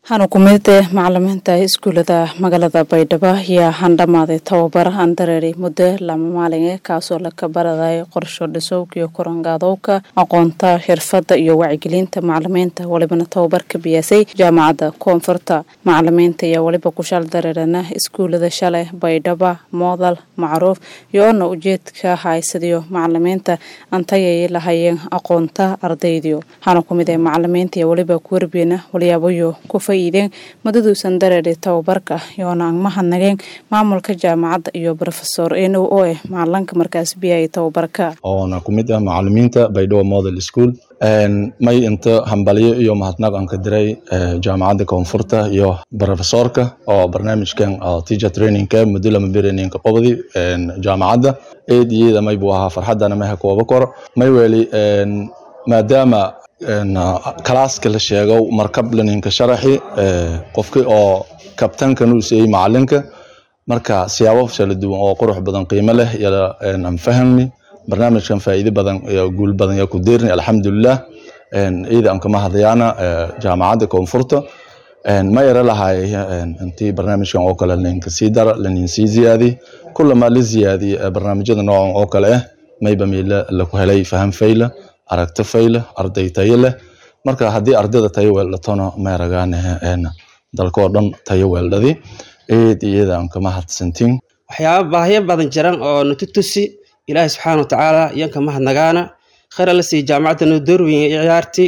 waxaana ku mid eh macalimiinta iskuulada magaalada baydhabo ayaa handhamaaday tababar andareeri muddo lama maalin eh kaasoo laka baraday qorsho dhisowka iyo korangaadowka aqoonta xirfada iyo wacyigelinta macalimiinta walibana tababar ka biyaasay jaamacadda koonfurta macalimiinta ayaa weliba ku shal dareerana iskuulada shalay baydhaba moodal macruuf iyo-ona ujeedka haysadiyo macalimiinta antayay lahayeen aqoonta ardaydiyo waxaana ku mid eh macalimiinta iyo weliba kuwarbeena waliyaabayo ku faa'iideen madaduusan dareeri tababarka yoona aan mahadnageen maamulka jaamacadda iyo rofesor enow oo ah macalinka markaas biyaya tababarka oona ku mid ah macalimiinta baydhabo model school may inta hambalyo iyo mahadnaq aan ka diray jaamacadda koonfurta iyo rofesorka oo barnaamijkan teacher trainingka muddo lama beraninka qobdi jaamacadda eed iyada may buu ahaa farxadana may ha kooba koro may weli maadaama kalaaska la sheego markab laninka sharaxi qofki oo kabtankan uu siiyey macalinka marka siyaabo kala duwan oo qurux badan qiimo leh aan fahmni barnaamijkan faa'iido badan iyo guul badan yaa ku deerni alxamdulilah iyada aan kama hadlayaana jaamacadda koonfurta ma yara lahay intii barnaamijkan oo kale laninka sii dara lanin sii ziyaadi kulama la ziyaadi barnaamijyada noocan oo kale ah mayba meela laku helay faham fayla aragti fayla arday tayo leh marka haddii ardayda tayo weeldhatona maaragaane dalkoo dhan tayo weeldhadi eed iyada aan kama hadsantin waxyaaba baahyo badan jiran oo natutusi ilaahi subxaana watacaala iyanka mahadnagaana khayr alla sii jaamacadda noo door weyn ciyaarti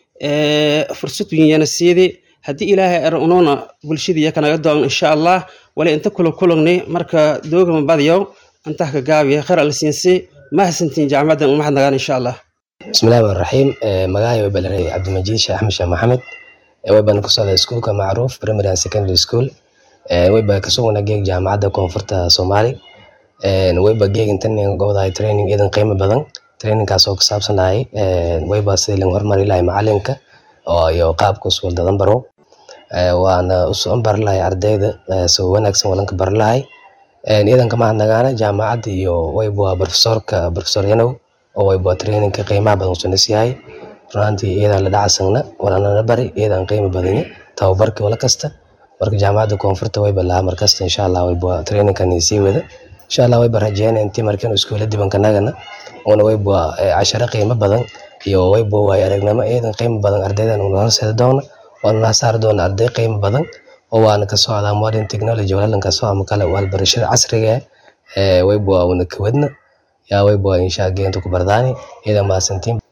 fursad wenyana siidi haddii ilaahay er unuuna bulshada iyaka naga doon insha allah wali inta kula kulugni marka doogama badiyow antah ka gaabiya khayr alla siinsi mahadsantiin jaamacaddan mahadnagaan insha allah bismillahi rmaan raxiim magacay way balanay cabdimajiid sheekh axmed sheekh maxamed way baan ku socday iskuulka macruuf primary and secondary school way baa kasuguna geeg jaamacadda koonfurta soomaali way ba geeg intan gobdahay training idan qiimo badan trainingkaas oo ku saabsanahay way baa sidii lan hormari lahay macalinka iyo qaabka usuul dadan barow waana usoon bari lahay ardayda si wanaagsan walanka bari lahay idan kama hadnagaana jaamacadda iyo wayba profesorka profesor yanow oo wayba trainingka qiimaha badan usunas yahay runaantii iyadaa la dhacasagna walanana bari iyadaan qiimo badanya tababarkii wala kasta marka jaamacadda koonfurta wayba lahaa markasta insha allah wayba trainingkan sii wada insha allah wayba rajeyna intii markan iskuula dibankanagana una wayba casharo qiimo badan iyo wayba waay aragnimo iyadan qiimo badan ardaydan una horseeda doona waana la saari doona arday qiimo badan oo waana ka socdaa modern technology walalan ka soo ama kale walbarashada casriga ah wayba una kawadna yaa wayba insha geenta ku bardaani iyada mahadsantiin